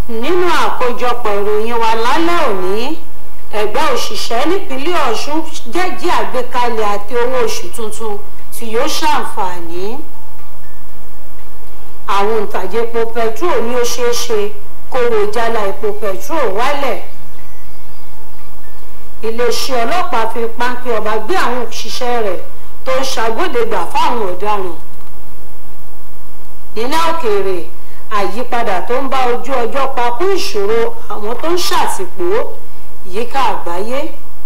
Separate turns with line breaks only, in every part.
nínú àkójọpọ̀ ìròyìn wa lálẹ́ òní ẹgbẹ́ òṣìṣẹ́ nípínlẹ̀ ọ̀ṣun jẹ́jẹ́ àgbékalẹ̀ àti owó oṣù tuntun tí yóò ṣàǹfààní àwọn òǹtajà epo petrol ní ó ṣeé ṣe kówó jálá epo petrol wálẹ̀ iléeṣẹ́ ọlọ́pàá fi páńpẹ́ ọba gbé àwọn òṣìṣẹ́ rẹ̀ tó ń ṣàgbọ́dẹ̀gbà fáwọn ọ̀daràn nílẹ̀ òkèèrè àyípadà tó ń bá ojú ọjọ́ pa kún ìṣòro àwọn tó ń ṣàtìpó yíká àgbáyé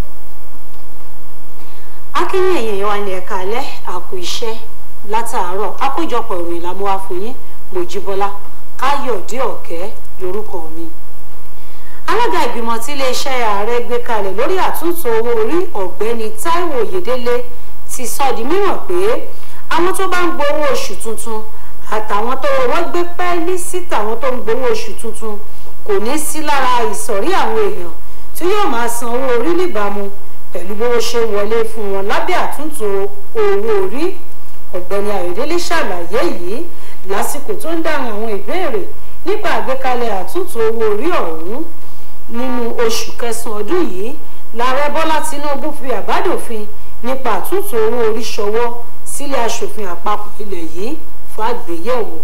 akínyìn èèyàn wa ní ẹ̀ka alẹ́ àpò iṣẹ́ látàárọ̀ àkójọpọ̀ ìròyìn làmúwá fún yín mojíbọ́lá káyọ̀dé ọ̀kẹ́ lórúkọ mi alága ìgbìmọ̀ tí iléeṣẹ́ ààrẹ gbé kalẹ̀ lórí àtúntò owó orí ọ̀gbẹ́ni táíwò oyèdélé ti sọ di mímọ̀ pé àwọn tó bá ń gbowó oṣù tuntun àtàwọn tó wọ́n gbé pẹ́ẹ́lí sí tàwọn tó ń gbowó oṣù tuntun kò ní sí lára ìsọ̀rí àwọn èèyàn tí yóò máa san owó orí níbàámu pẹ̀lú bó ṣe wọlé fún wọn lábẹ́ àtúntò owó orí ọ̀gbẹ́ni ayọ̀délé ṣàlàyé yìí lásìkò tó ń dáhùn àwọn ìbéèrè nípa àgbékalẹ̀ àtúntò owó orí ọ̀hún nínú oṣù kẹsàn-án ọdún yìí lààrẹ bọ́lá tinubu fi àbádòfin nípa àtúntò owó orí ṣọwọ́ sílé aṣòfin àpapọ̀ ilẹ̀ yìí fún àgbéyẹ̀wò.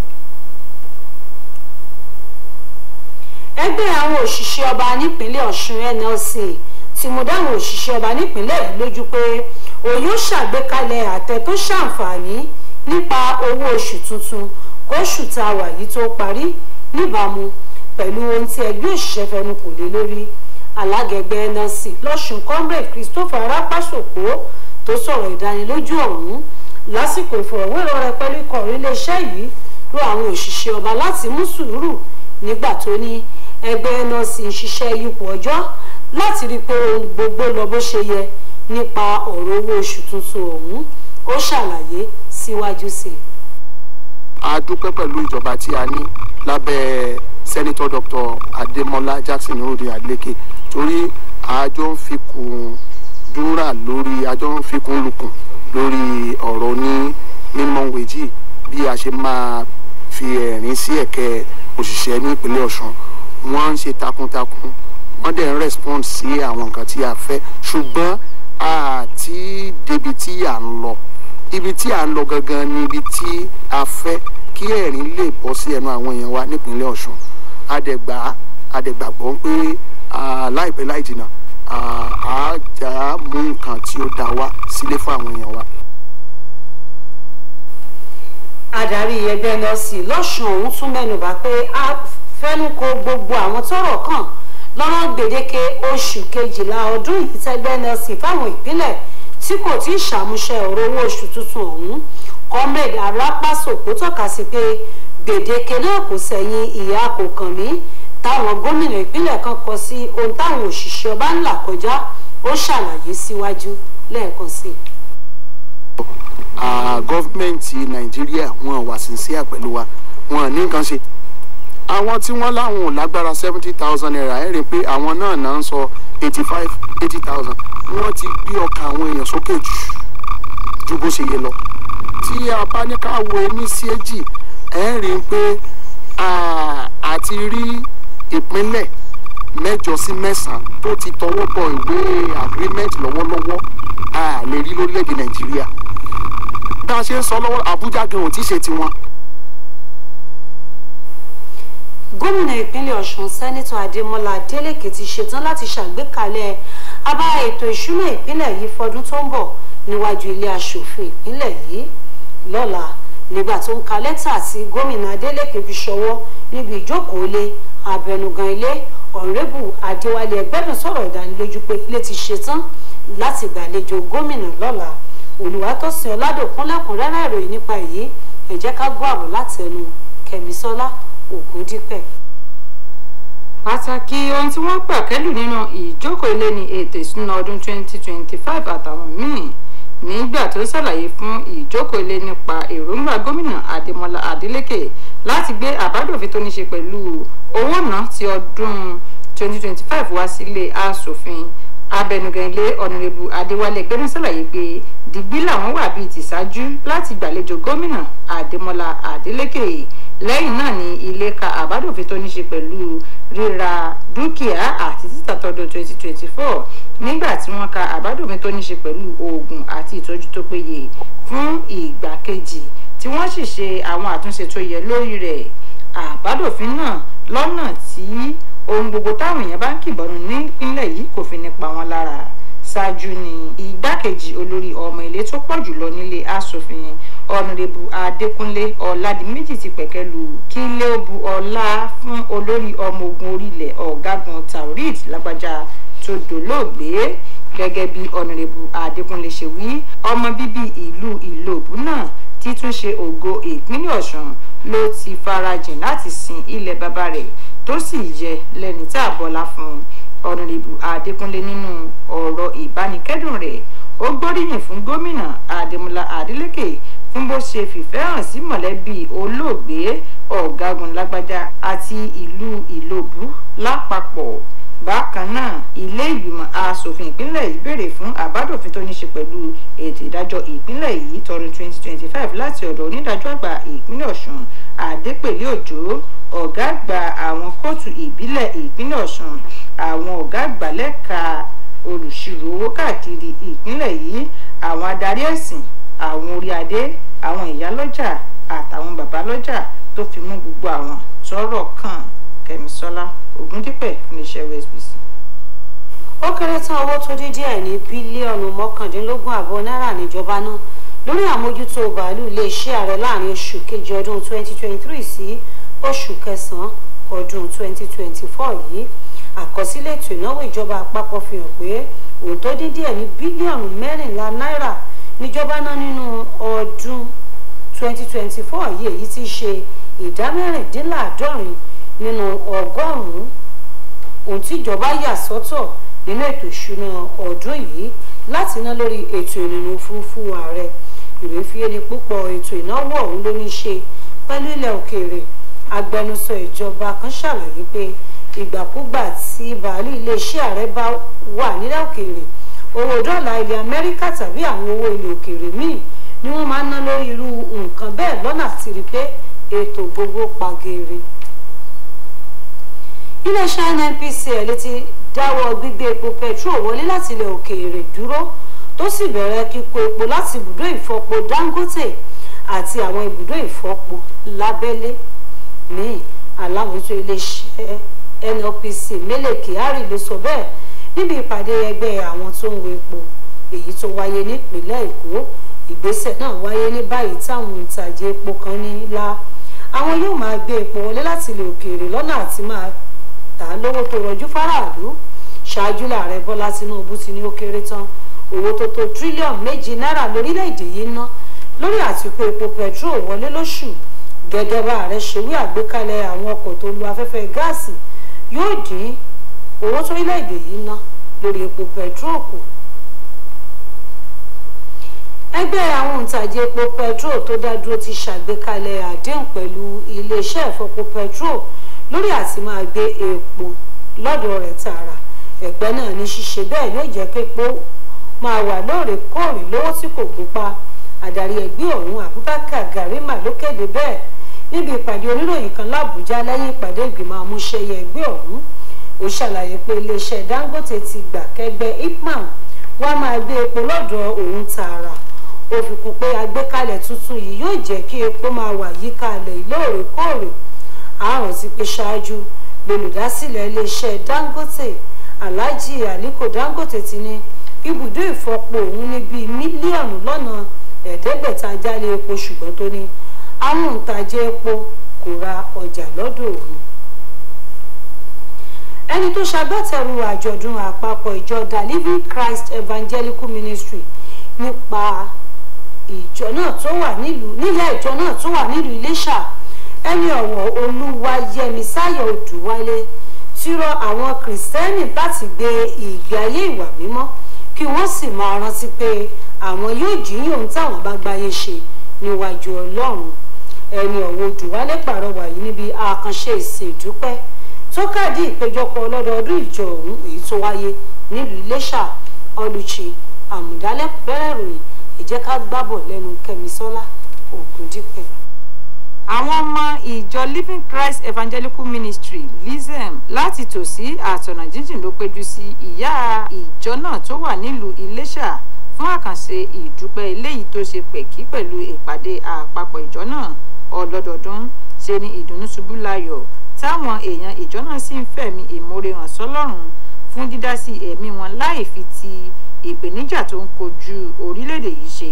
ẹgbẹ́ àwọn òṣìṣẹ́ ọba nípínlẹ̀ ọ̀ṣun nlc ti mú dáhùn òṣìṣẹ́ ọba nípínlẹ̀ yìí lójú pé òun yóò ṣàgbékalẹ̀ àtẹ tó ṣàǹfààní nípa owó oṣù tuntun kóṣù tá a wà yìí tó parí níbàámu pẹ̀lú ohun tí ẹgbẹ́ òṣìṣẹ́ fẹnu kò lé lórí alágẹgbẹ́ nlc lọ́sùn comrade christopher arápásòkó tó sọ̀rọ̀ ìdánilójú ọ̀hún lásìkò ìfọ̀rọ̀wérọ̀ rẹ̀ pẹ̀lú ikọ̀ iléeṣẹ́ yìí rọ àwọn òṣìṣẹ́ ọba láti mú sùúrù nígbà tó ní ẹgbẹ́ nlc ń ṣiṣẹ́ yípo ọjọ́ láti rí i pé ohun gbogbo lọ bó ṣe yẹ nípa ọ̀rọ̀ owó oṣù tuntun ọ̀hún ó ṣàlàyé síwájú sí i.
a dúpẹ́ pẹ̀lú ìjọba tí a ní lábẹ́ sẹ́nitọ́ dr adémọlá jackson rode adeleke torí àjọ ń fikùn dúnrà lórí àjọ ń fikùn lukùn lórí ọ̀rọ̀ ní minimum wage bí a ṣe máa fi ẹ̀rín sí ẹ̀kẹ́ òṣìṣẹ́ ní ìpínlẹ̀ ọ̀ṣun wọ́n ń ṣe takuntakun wọ́n dẹ̀ ń respond sí àwọn nǹkan tí a fẹ́ ṣùgbọ́n àti débi tí à ń lọ ibi tí à ń lọ gangan ni ibi tí a fẹ́ kí ẹ̀rín lè bọ́ sí ẹnu àwọn èèyàn wa nípínlẹ̀ ọ̀ṣun adẹ̀gbà adẹ̀gbàgbọ́ pé láìpẹ́ láì jìnnà a jà mú nǹkan tí ó dá wa sílé fún àwọn èèyàn wa.
adarí ẹgbẹ́ nọ́ọ̀sì lọ́sùn ọ̀hún tún mẹ́nubà pé a fẹ́nukò gbogbo àwọn tọ́rọ̀ kàn lọ́rọ̀ gbèdéke oṣù kejìlá ọdún yìí tẹ́gbẹ́ nọ́ọ̀sì fáwọn ìpínlẹ̀ tí kò tí ì ṣàmúṣẹ ọ̀rọ̀ owó oṣù tuntun ọ̀hún comrade arápásòkò tọ́ka sí pé gbèdéke náà kò sẹ́yìn ìyá kò kàn mí táwọn gómìnà ìpínlẹ̀ kan kọ sí ohun táwọn òṣìṣẹ́ ọba ń là kọjá ó ṣàlàyé síwájú lẹ́ẹ̀kan sí i
gọ́fìmẹ̀ntì nàìjíríà wọn wà sincere pẹ̀lú wa wọn ní nǹkan ṣe àwọn tí wọ́n láwọn ò lágbára seventy thousand naira ẹ̀ rí i pé àwọn náà náà ń sọ eighty five eighty thousand wọ́n ti gbé ọkàn àwọn èèyàn sókè jù ju bó ṣe yẹ lọ tí a bá ní ká wo ní sí èjì ẹ̀ rí i pé àti rí ìpínlẹ̀ mẹ́jọ sí mẹ́sàn-án tó ti tọwọ́ bọ ìwé agreement lọ́wọ́lọ́wọ́ a lè rí lórílẹ̀‐èdè nàìjíríà bá a ṣe ń sọ lọ́wọ́ àbújá gan ò tí ì ṣe tiwọn.
gómìnà ìpínlẹ̀ ọ̀ṣun sẹ́nitọ̀ adémọlá adélèké ti ṣetán láti ṣàgbékalẹ̀ abá ètò ìṣúná ìpínlẹ̀ yìí fọdún tó ń bọ̀ níwájú ilé aṣòfin ìpínlẹ̀ yìí lọ́la nígbà tó ń ka lẹ́tà tí gómìnà adélèké fi ṣọwọ́ níbi ìjókòó lé abẹnugan ilé ọ̀rẹ́bù adéwálé ẹgbẹ́dùn sọ̀rọ̀ ìdánilójú pé ilé ti ṣetán láti gbàlejò gómìnà lọ́la olùwàtòsìn ọ̀làdòkun lẹ́kùnrẹ́rẹ́ ìròyìn nípa èyí ẹ jẹ́ ká gbọ́ àbọ̀ látẹnu kẹ̀mísọ́lá ògúndípẹ̀.
pàtàkì ohun tí wọ́n pàkẹ́lù nínú ìjókòó ilé ní ètò ìsúná ọdún 2025 àtàwọn míì nígbà tó ṣàlàyé fún ìjókòó ilé nípa èròǹgbà gómìnà adémọlá adélèké láti gbé àbádòfin tó ní ṣe pẹ̀lú owó náà ti ọdún 2025 wá sílé asòfin abẹnugan ilé ọ̀nàrẹ́bù adéwálé gbẹ́nu ṣàlàyé pé dìgbì làwọn wà bíi tìṣáájú láti gbàlejò gómìnà adémọlá adélèké lẹ́yìn náà ni ilé ka àbádòfin tó ní ṣe pẹ̀lú ríra dúkìá àti títà tọdún 2024 nígbà tí wọ́n ka àbádòfin tó ní ṣe pẹ̀lú oògùn àti ìtọ́jú tó péye fún ìgbà kejì tí wọ́n sì ṣe àwọn àtúnṣe tó yẹ lórí rẹ̀ àbádòfin náà lọ́nà tí ohun gbogbo táwọn èèyàn bá ń kìbọnú nípínlẹ̀ yìí kò fi ní pa wọ́n lára ṣáájú ni igbákejì olórí ọmọ ilé tó pọ̀ jùlọ nílé asòfin ọ̀nàdẹ́bù adékúnlé ọ̀làdìmẹ́jì ti pẹ̀kẹ́lu kí lé bu ọlá fún olórí ọmọ ogun orílẹ̀ ọ̀gágun taurid lágbájá tó dolóògbé gẹ́gẹ́ bí ọ̀nàdẹ́bù adékúnlé ṣe wí ọmọ bíbí ìlú ìlòbù náà títúnṣe ògo ìpínlẹ̀ ọ̀ṣun ló ti farajìn láti sin ilẹ̀ bàbá rẹ̀ tó sì yẹ lẹ́ni tá a bọ́lá fún ọ̀nàdẹ́bù adékúnlé nínú ọ̀rọ̀ ìbánikẹ́dùn rẹ̀ ó gbóríyìn fún gómìnà adémọlá adélèké fún bó ṣe fìfẹ́ hàn sí mọ̀lẹ́bí olóògbé ọ̀gágun lágbájá àti ìlú ìlòbù lápapọ̀ bákan náà ilé ìgbìmọ̀ asòfin ìpínlẹ̀ yìí béèrè fún àbádòfin tó ní ṣe pẹ̀lú ètò ìdájọ́ ìpínlẹ̀ yìí tọdún 2025 láti ọ̀dọ̀ onídàájọ́ àgbà ìpínlẹ̀ ọ̀ṣun adépèlé òjò ọ̀gá àgbà àwọn kóòtù ìbílẹ̀ ìpínlẹ̀ ọ̀ṣun àwọn ọ̀gá àgbà lẹ́ka olùṣirò owó káàkiri ìpínlẹ̀ yìí àwọn adarí ẹ̀sìn àwọn orí adé àwọn ìyálọ́jà àtàwọn babalọ́jà tó fi mú gbogbo àwọn tọ́rọ̀ kàn kẹ́misọ́lá ògúndípẹ̀ fún iṣẹ́ usbc.
ó kéré tán owó tó dín díẹ̀ ní bílíọ̀nù mọ́kàndínlógún àbọ̀ náírà níjọba náà lórí àmójútó bàálù iléeṣẹ́ ààrẹ láàrin oṣù kejì ọdún 2023 sí oṣù kẹsàn-án ọdún 2024 yìí àkọsílẹ̀ ètò ìnáwó ìjọba àpapọ̀ fi hàn pé òun tó dín díẹ̀ ní bílíọ̀nù mẹ́rìnlá náírà níjọba náà nínú ọdún 2024 yìí èyí ti ṣe ìdá mẹ́rìndínláàádọ́rin nínú ọgọ́rùn-ún ohun tíjọba yà sọ́tọ̀ nínú ètò ìṣúná ọdún yìí láti ná lórí ètò ìrìnnà òfurufú ààrẹ ìwé fiyèlé púpọ̀ ètò ìnáwó ọ̀hún ló ní ṣe pẹ̀lú ilẹ̀ òkèèrè agbẹnusọ ìjọba kan ṣàlàyé pé ìgbàkúgbà tí bàálù iléeṣẹ́ ààrẹ bá wà nílẹ̀ òkèèrè owó dọ́là ilẹ̀ amẹ́ríkà tàbí àwọn owó ilẹ̀ òkèèrè míì ni wọ́n máa ń ná lórí irú nǹkan bẹ́ẹ̀ lọ́nà àti rí pé ètò gbogbo pagere. iléeṣẹ́ nnpcl ti dáwọ́ gbígbé epo petrol wọlé láti ilẹ̀ òkèèrè dúró tó sì bẹ̀rẹ̀ kíkó epo láti ibùdó ìfọpo dangote àti àwọn ibùdó ìfọpo lábẹ́lé míì aláwòjọ iléeṣẹ́ nnpc mele kyari ló sọ bẹ́ẹ̀ níbi ìpàdé ẹgbẹ́ àwọn tó ń wo epo èyí tó wáyé nípìnlẹ̀ èkó ìgbésẹ̀ náà wáyé ní báyìí táwọn òǹtajà epo kan ní la àwọn yóò máa gbé epo wọlé láti ilẹ̀ òkèèrè lọ́nà àti máa tà á lówó tó rọjú fáráàlú ṣáájú làárẹ̀ bọ́lá tinubu ti ní ó kéré tán owó tó tó tírílíọ̀nù méjì náírà lórílẹ̀‐èdè yìí ná lórí àtìkú epo petrol wọlé lóṣù gẹ́gẹ́ bá ààrẹ ṣe wí àgbékalẹ̀ àwọn ọkọ̀ tó lu afẹ́fẹ́ gáàsì yóò dín owó tó orílẹ̀-èdè yìí ná lórí epo petrol kù. ẹgbẹ́ àwọn òǹtajà epo petrol tó dá dúró ti ṣàgbékalẹ̀ àdéhùn pẹ̀lú iléeṣẹ́ ìfọpo petrol lórí àti máa gbé epo lọ́dọ̀ rẹ̀ tààrà ẹgbẹ́ náà ní ṣíṣe bẹ́ẹ̀ yóò jẹ́ pé epo máa wà lóòrèkóòrè lówó tí kò gúnpá adarí ẹgbẹ́ ọ̀hún abubakar garima ló kéde bẹ́ẹ̀ níbi ìpàdé oníròyìn kan lábújá lẹ́yìn ìpàdé ìgbìmọ̀ amúṣẹ́yẹ ẹgbẹ́ ọ̀hún ó ṣàlàyé pé iléeṣẹ́ dangote ti gbà kẹgbẹ́ ipman wá máa gbé epo lọ́dọ̀ òun tààrà ó fi kún pé àgbékalẹ̀ tuntun yìí yóò jẹ́ kí epo máa wà yíká alẹ̀ lóòrèkóòrè àrùn ti pé ṣáájú lolùdásílẹ̀ iléeṣẹ́ dangote alhaji aliko dangote ti ní ibùdó ìfọpo òun ní bíi mílíọ̀nù lọ́nà ẹ̀ẹ́dẹ́gbẹ̀ta jálè epo ṣùgbọ́n tó ní àwọn òǹtajà epo kò ra ọjà lọ́dọ̀ òun. ẹni tó ṣagbátẹrù àjọ̀dún àpapọ̀ ìjọ the living christ evangelical ministry nípa ìjọ náà tó wà nílùú nílẹ̀ ìjọ náà tó wà nílùú iléṣà ẹni ọ̀wọ̀ olúwayẹmi sáyọ̀ odùwálé ti rọ àwọn kìrìsìtẹ́nì láti gbé ìgbé ayé ìwà mímọ́ kí wọ́n sì máa rántí pé àwọn yóò jíyìn ohun táwọn bá gbáyé ṣe níwájú ọlọ́run ẹni ọ̀wọ̀ odùwálé pàrọwà yìí níbi àkànṣe ìsìn ìdúpẹ́ tó kàdí ìpéjọpọ̀ ọlọ́dọọdún ìjọ ọ̀hún èyí tó wáyé nílùú iléṣà ọlùchì àmùdálẹ́ bẹ̀rẹ̀ ròyìn ìjẹ́ ká gbábọ̀ lẹ́nu kẹ́misọ́lá ògùndípẹ̀.
àwọn ọmọ ìjọ living christ evangelical ministry lisem láti tòsí àtọ̀nà jíjìn ló péjú sí ìyá ìjọ náà tó wà nílùú iléṣà fún àkànṣe ìdúpẹ́ eléyìí tó ṣe pẹ̀kí pẹ̀lú ìpàdé àpapọ̀ ìjọ náà ọlọ́dọọdún ṣe ni ìdùnnú ṣubú layọ̀ táwọn èèyàn ìjọ náà sì ń fẹ̀mí ìmoore hàn sọ́lọ́run fún dídásí ẹ̀mí wọn láì fi ti ìpèníjà tó ń kojú orílẹ̀-èdè yìí ṣe.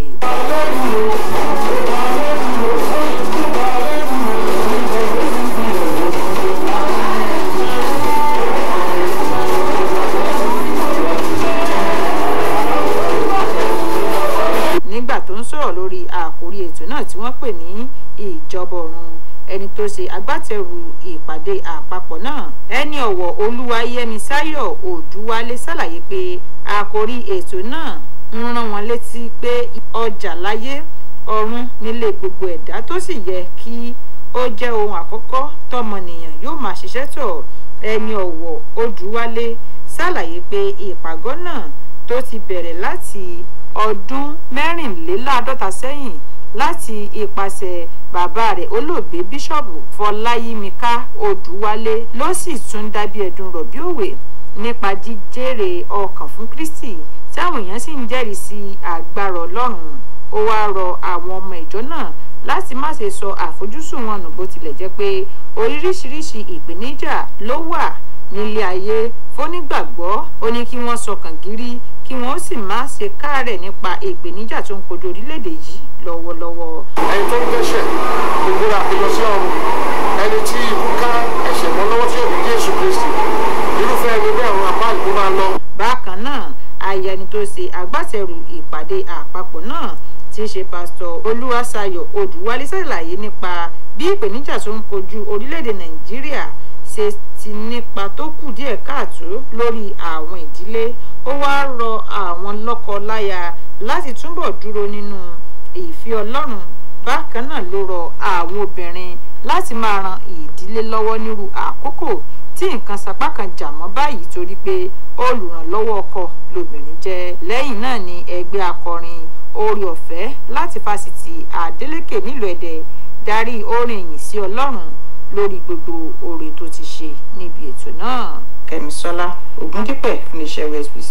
nígbà tó ń sọ̀rọ̀ lórí àkórí ètò náà tí wọ́n pè ní ìjọba ọ̀run ẹni tó ṣe agbátẹrù ìpàdé àpapọ̀ náà ẹni ọ̀wọ̀ olúwayẹmisáyọ̀ òdúwálé ṣàlàyé pé àkórí ètò náà ń rán wọn létí pé ọjà láyé ọ̀run nílé gbogbo ẹ̀dá tó sì yẹ kí ó jẹ́ ohun àkọ́kọ́ tọmọnìyàn yóò máa ṣiṣẹ́ tọ̀ ẹni ọ̀wọ̀ odúwálé ṣàlàyé pé ìpàgọ́ náà tó ti bẹ̀rẹ̀ láti ọdún mẹ́rìnléláàádọ́ta sẹ́yìn láti ipasẹ̀ bàbá rẹ̀ olóògbé bíṣọ̀bù fọláyímíká odúwálé ló sì tún dábí ẹ̀dùn rọ̀bí òwe nípa jíjèrè ọkàn fún kristi táwọn èèyàn sì ń jẹ́rìí sí agbára ọlọ́run ó wáá rọ àwọn ọmọ ìjọ náà láti má ṣe sọ àfojúsùn wọn nù bó tilẹ̀ jẹ́ pé oríṣiríṣi ìpèníjà ló wà nílé ayé fónígbàgbọ́ ó ní kí wọ́n sọkàn gírí kí wọ́n sì má ṣe káàárẹ̀ nípa ìpèníjà tó ń kojú orílẹ̀-èdè yìí lọ́wọ́lọ́wọ́.
ẹni tó ń dẹ́ṣẹ̀ ìgbéra àpéjọ sí ọrùn ẹni tí ikú ká ẹ̀ṣẹ̀ mọ́ lọ́wọ́ tí òbí jésù kristi irúfẹ́ ẹni bẹ́ẹ̀ ọ̀run àpá ìlú máa lọ.
bákan náà aya ẹni tó ṣe agbátẹrù ìpàdé àpapọ̀ náà tí í ṣe pásítọ̀ olúwaṣayọ̀ odùwálé ṣàlàyé nípa bí ìpèníjà tó ń kojú orílẹ̀-èdè nàìjíríà ṣe ti nípa tó kù díẹ̀ káàtó lórí àwọn ìdílé ó wáá rọ àwọn lọ́kọ-láya láti túbọ̀ dúró nínú ìfẹ́ ọlọ́run bákan náà ló rọ àwọn obìnrin láti máa ran ìdílé lọ́wọ́ nírú àkókò tí nǹkan sapá kan jà mọ́ báyìí torí pé olùrànlọ́wọ́ ọkọ lobìnrin jẹ́ lẹ́yìn náà ni ẹgbẹ́ akọrin orí ọ̀fẹ́ láti fásitì adeleke nílùú ẹ̀dẹ̀ darí orin ìyìn sí ọlọ́run lórí gbogbo oore tó ti ṣe níbi ètò náà kẹ́misọ́lá ògúndípẹ̀ fún iṣẹ́ wsbc.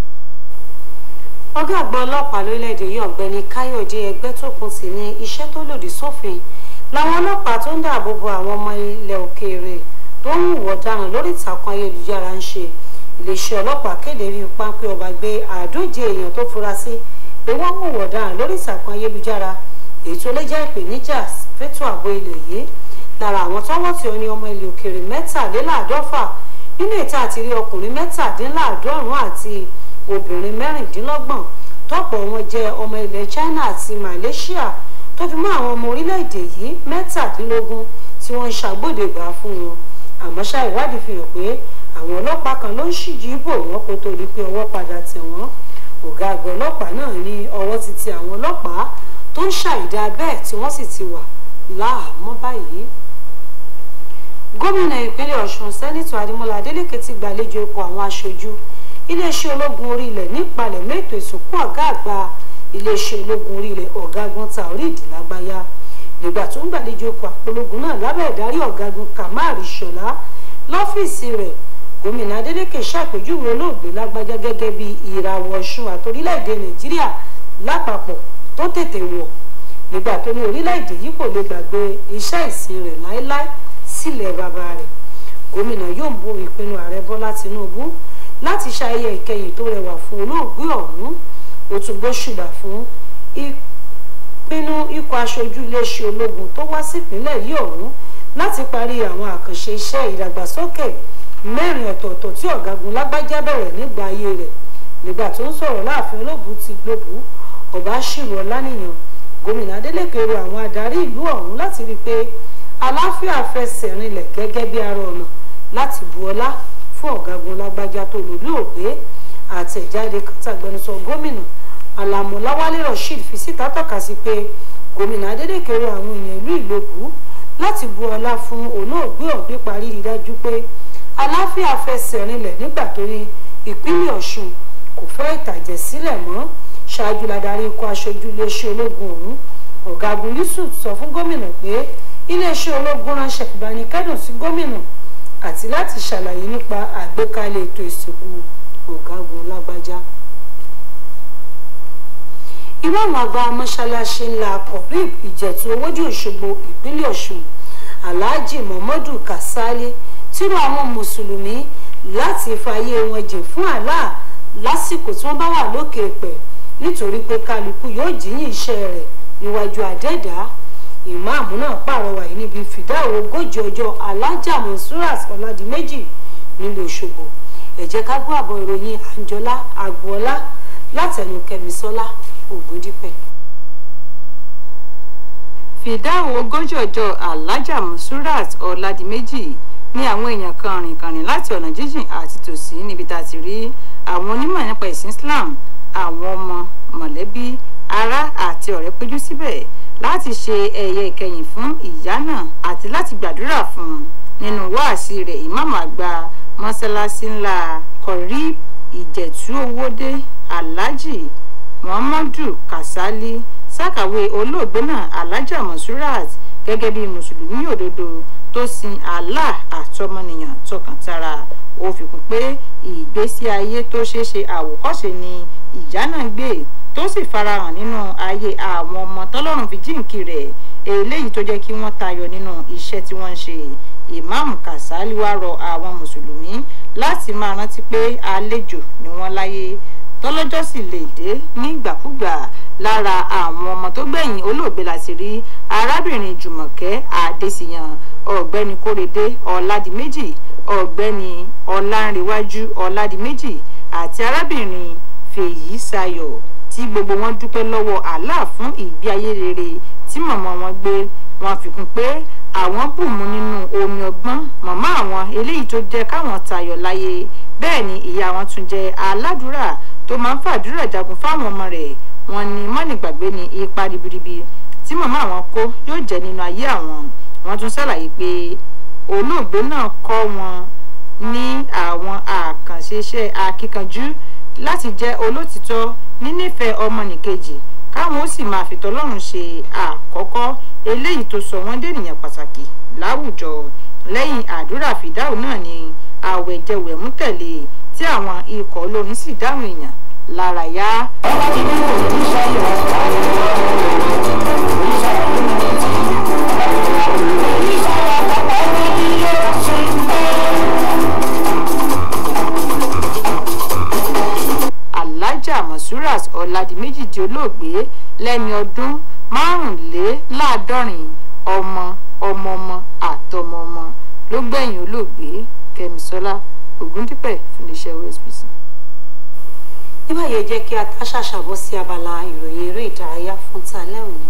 ọgá àgbà ọlọ́pàá lórílẹ̀‐èdè yìí ọ̀gbẹ́ni káyọ̀dé ẹgbẹ́tókun sì ní iṣẹ́ tó lòdì sófin làwọn ọlọ́pàá tó ń dáàbò bo àwọn ọmọ ilẹ̀ òkèèrè tó ń hùwà ọ̀daràn lórí ìtàkùn ayélujára ń ṣe iléeṣẹ́ ọlọ́pàá kéde rí pápẹ́ ọba gbé àádóje èèyàn tó fura sí pé wọ́n hùwà ọ̀daràn lórí ìtàkùn ayélujára èyí tó lè jẹ́ ìpèníjà fẹ́tọ̀ ààbò ilẹ̀ yìí lára àwọn tọ́wọ́ tí ó ní ọmọ ilẹ̀ òkèèrè mẹ́tàléláàádọ́fà nínú ìta àti rí ọkùnrin mẹ́tàdínláàádọ́rùn àti obìnrin mẹ́rìndínlọ́gbọ̀n tọ́pọ̀ wọn jẹ́ ọmọ ilẹ̀ China àti Malaysia tó fi mọ́ àwọn ọmọ orílẹ̀-èdè yìí mẹ́tàdínlógún tí wọ́n ń ṣàgbọ́dẹ̀gbà fún wọn àmọ́ ṣá ìwádìí fi hàn pé àwọn ọlọ́pàá kan ló ń ṣíjú ibò wọn kó tó di pé ọwọ́ padà tẹ̀ wọ́n ọ̀gá àgbà ọlọ́pàá náà ní ọwọ́ ti tẹ àwọn ọlọ́pàá tó ń ṣàìdá bẹ́ẹ̀ tí wọ́n sì ti wà láàmú báyìí gómìnà ìpínlẹ̀ ọ̀ṣun sẹ́nitọ̀ adémọlá adélèké ti gbàlejò ipò àwọn aṣojú iléeṣẹ́ ológun orí ilẹ̀ nípalẹ̀ mẹ́tò ìsìnkú ọ̀gá àgbà iléeṣẹ́ ológun orí ilẹ̀ ọ̀gágun taoreed lágbáyá nígbà tó ń gbàlejò ipò àpológun náà lábẹ́ ìdarí ọ̀gágun kamal ṣọlá lọ́fíìsì rẹ̀ gómìnà adélèké ṣàpèjúwe olóògbé lágbájá gẹ́gẹ́ bí ìràwọ̀ ọ̀ṣun àtòrílẹ̀-èdè nàìjíríà lápapọ̀ tó tètè wọ̀ nígbà tó ní orílẹ̀-èdè yìí kò lè gbàgbé iṣẹ́ ìsìn rẹ̀ láéláé sílẹ̀ bàbá rẹ̀ gómìnà yóò bo ìpinnu ààrẹ bọ́lá tinubu láti ṣayẹyẹ ìkẹyìn tó rẹwà fún olóògbé ọ̀hún ó tún gbóṣùbà fún ìpinnu ikọ̀ aṣojú iléeṣẹ́ ológun tó wá sípínlẹ̀ yìí ọ̀hún láti parí àwọn àkànṣe iṣẹ́ ìdàgbàsókè mẹ́rin ọ̀tọ̀ọ̀tọ̀ tí ọ̀gágun lágbájá bẹ̀rẹ̀ nígbà ayé rẹ̀ nígbà tó ń sọ̀rọ̀ láàfin olóògùn ti gbòbú ọba ṣìrò ọlánìyàn gómìnà adeleke rọ àwọn adarí ìlú ọ̀hún láti rí i pé àlàáfíà fẹsẹ̀ rinlẹ̀ gẹ́gẹ́ bí ara ọ̀nà láti bu ọlá fún ọ̀gágun lágbájá tó lòlú ògbé àtẹ̀jáde kàtàgbẹnusọ gómìnà alamọláwálé rasheed fi síta tọ́ka sí pé gómìnà adeleke rọ àwọn èèyàn ìlú ìlóbù láti bu ọlá fún olóògbé ọ̀hún nípa rírí dájú pé àlàáfíà fẹsẹ̀ rinlẹ̀ nígbà tó ní ìpínlẹ̀ ọ̀ṣun kò fẹ́ ìtàjẹ̀ sílẹ̀ mọ́ ṣáájú ladarí ikọ̀ aṣojú iléeṣẹ́ ológun ọ̀hún ọ̀gágun yusuf sọ fún gómìnà pé iléeṣẹ́ ológun ránṣẹ́ ìbánikẹ́dùn sí gómìnà àti láti ṣàlàyé nípa àgbékalẹ̀ ètò ìsìnkú ọ̀gágun lágbájá. ìmáàmù àgbà mọ́ṣáláṣí ńlá kọ̀ríb ìjẹ̀tù owódì òṣogbo ìpínlẹ̀ ọ̀ṣun alhaji muhammadu kasali tírú àwọn mùsùlùmí láti fààyè wọn jìn fún Allah lásìkò tí wọ́n bá wà lókè pẹ̀ nítorí pé kálukú yóò jíyìn iṣẹ́ rẹ̀ níwájú àdẹ́dàá ìmáàmù náà pàrọwà yìí níbi fìdáwò ogójì ọjọ́ alájà monsurat ọládìméjì nílùú Òṣogbo ẹ jẹ́ ká gbọ́ àbọ̀ ìròyìn àǹjọ́lá àgbọ̀ọ́lá látẹnu kẹmísọ́lá ògúndípẹ̀.
fìdáwò ogójì ọjọ́ alájà monsurat ọládìméjì ní àwọn èèyàn kan rìnkànrìn láti ọ̀nà jíjìn àti tòsí níbi tá a ti rí àwọn onímọ̀ nípa ìsìn Islam àwọn ọmọ mọ̀lẹ́bí ará àti ọ̀rẹ́ péjú síbẹ̀ láti ṣe ẹ̀yẹ ìkẹyìn fún ìyá náà àti láti gbàdúrà fún un nínú wáàsí rẹ̀ ìmáàmù àgbà mọ́sálásí ńlá kọ̀rí ìjẹ̀tú owódé alhaji muhammadu kasali sàkàwé olóògbé náà alhaja monsurat gẹ́gẹ́ bí mùsùlùmí òdodo tó sin allah àtọmọnìyàn tọkàntara ó fi kún pé ìgbésí ayé tó ṣeé ṣe àwòkọ́ṣe ni ìyá náà gbé tó sì farahàn nínú ayé àwọn ọmọ tọ́lọ́run fi jíǹkì rẹ̀ eléyìí tó jẹ́ kí wọ́n tayọ nínú iṣẹ́ tí wọ́n ń ṣe ìmáàmù Kàsálí wá rọ àwọn mùsùlùmí láti máa rántí pé àlejò ni wọ́n láyé tọ́lọ́jọ́ sì lè dé nígbàkúgbà lára àwọn ọmọ tó gbẹ̀yìn olóògbé láti rí arábìnrin Jùmọ̀kẹ́ Adésìyàn ọ̀gbẹ́ni Kórèdé Ọládìméjì ọ̀gbẹ́ni Ọlánrewájú Ọládìméjì àti arábìnrin Fèyí Sayọ̀ tí gbogbo wọn dúpẹ́ lọ́wọ́ Allah fún ìgbé ayé rere tí màmá wọn gbé wọn fi kún pé àwọn bùnmu nínú omi ọgbọ́n màmá àwọn eléyìí tó jẹ́ káwọn tayọ̀ láyé bẹ́ẹ̀ ni ìyá wọn tún jẹ́ aládùúrà tó máa ń fàdúrà jagun fáwọn ọmọ rẹ̀ wọn ni mọ́nìgbàgbé ni ipa ribiribi tí màmá àwọn kó yóò jẹ́ nínú ayé àwọn wọn tún ṣàlàyé pé olóògbé náà kọ́ wọn ní àwọn àkànṣe iṣẹ́ akíkanjú láti jẹ́ olótìtọ́ nínífẹ̀ẹ́ ọmọnìkejì káwọn ó sì máa fi tọlọ́run ṣe àkọ́kọ́ eléyìí tó sọ wọ́n dènìyàn pàtàkì láwùjọ lẹ́yìn àdúrà fìdáù náà ni àwẹ̀jẹwẹ̀mú tẹ̀lé tí àwọn ikọ̀ olórin sì dáhùn èèyàn lára yá. alhaja masurat ọ̀làdìmẹ́jì di olóògbé lẹ́ni ọdún márùnléláàádọ́rin ọmọ ọmọọmọ àtọmọọmọ ló gbẹ̀yìn olóògbé kẹ́misọ́lá ògúndípẹ̀ fún iléeṣẹ́ osbc.
nígbà yẹn jẹ́ kí a tá ṣàṣàbọ̀ sí abala ìròyìn eré ìdárayá fún talẹ́ òní.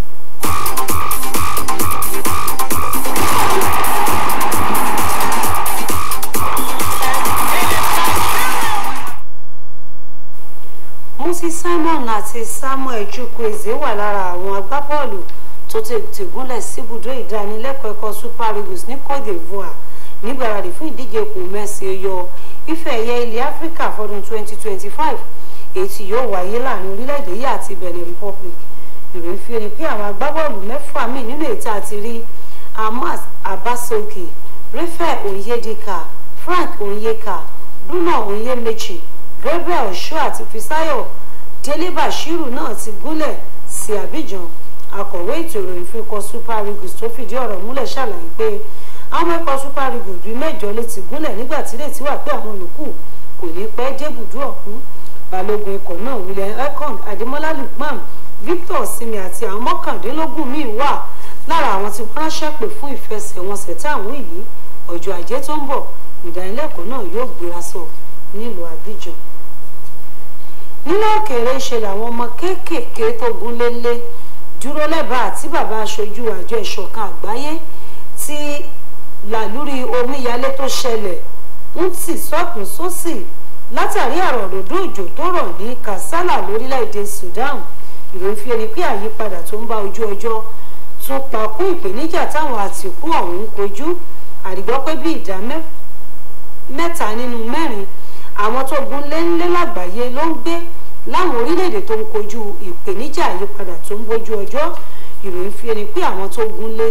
Moses Simon àti Samuel Chukwueze wà lára àwọn agbábọ́ọ̀lù tó tètè gúnlẹ̀ síbùdó ìdánilẹ́kọ̀ọ́ ẹ̀kọ́ Super Eagles ní Cote d'Ivoire nígbàradì fún ìdíje kò mẹ́sì yọ ife ẹ̀yẹ ilẹ̀ Áfíríkà fọdún 2025 èyí tí yóò wáyé láàrin orílẹ̀-èdè yìí àti Benin Republic ìròyìn fi hàn pé àwọn agbábọ́ọ̀lù mẹ́fà míì nínú ètò àti rí Ahmad Abasoke Rafael Onyedika Frank Onyeka Bruno Onyemechi Gabriel Osho àti Fisayo Délé Bashiru náà ti gúnlẹ̀ sí Abidjan akọ̀wé ètò ìròyìn fún ikọ̀ Super Eagles tó fìdí ọ̀rọ̀ múlẹ̀ ṣàlàyé pé àwọn ikọ̀ Super Eagles bíi mẹ́jọ lè ti gúnlẹ̀ nígbà tí lè ti wà pé àwọn yòókù kò ní pẹ́ débùdó ọ̀hún balógun ikọ̀ náà William Ekong Ademola Lukman Victor Simi àti àwọn mọ́kàndínlógún míì wà lára àwọn tí wọ́n ránṣẹ́ pè fún ìfẹsẹ̀wọnsẹ̀ táwọn yìí ọjọ́ ajé tó ń bọ̀ ìdánilẹ́kọ̀ọ́ náà yóò gbéra sọ nílùú Abidjan nínú òkèèrè ṣe làwọn ọmọ kéékèèké tó gún lélẹ̀ dúró lẹ́bàá àti bàbá aṣojú àjọ ìṣọ̀kan àgbáyé tí làlúrí omíyalé tó ṣẹlẹ̀ ń tì sọ́tún sósì látàrí àròdòdó òjò tó rọ̀ ní Kassala lórílẹ̀‐èdè Sudan ìròyìn fi ẹni pé àyípadà tó ń bá ojú ọjọ́ tún pa kún ìpèníjà táwọn àtìkú ọ̀hún ń kojú àdìgbọ́ pé bí ìdá mẹ́ta nínú mẹ́rin àwọn tó gún lé lágbàáyé ló ń gbé láwọn orílẹ̀-èdè tó ń kojú ìpèníjà àyípadà tó ń bójú ọjọ́ ìròyìn fi ẹni pé àwọn tó gún lé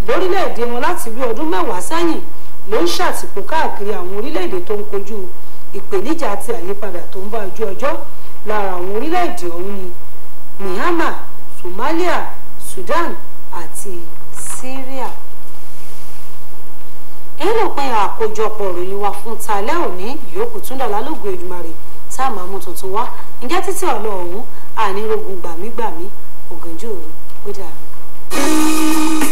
lórílẹ̀‐èdè wọn láti bí ọdún mẹ́wàá sẹ́yìn ló ń ṣàtìpó káàkiri àwọn orílẹ̀‐èdè tó ń kojú ìpèníjà àti àyípadà tó ń bá ojú ọjọ́ lára àwọn orílẹ̀‐èdè ọ̀hún ni Myanmar Somalia Sudan àti Syria èyí ló pin àkójọpọ̀ ìròyìn wa fún talẹ́ òní ìyókù tún dọ̀lá lóògùn Èdùmàrè tá a máa mú tuntun wá ǹjẹ́ títí ọ̀lọ́ ọ̀hún ànírógun gbàmígbàmí ògànjú òru ó dàrú.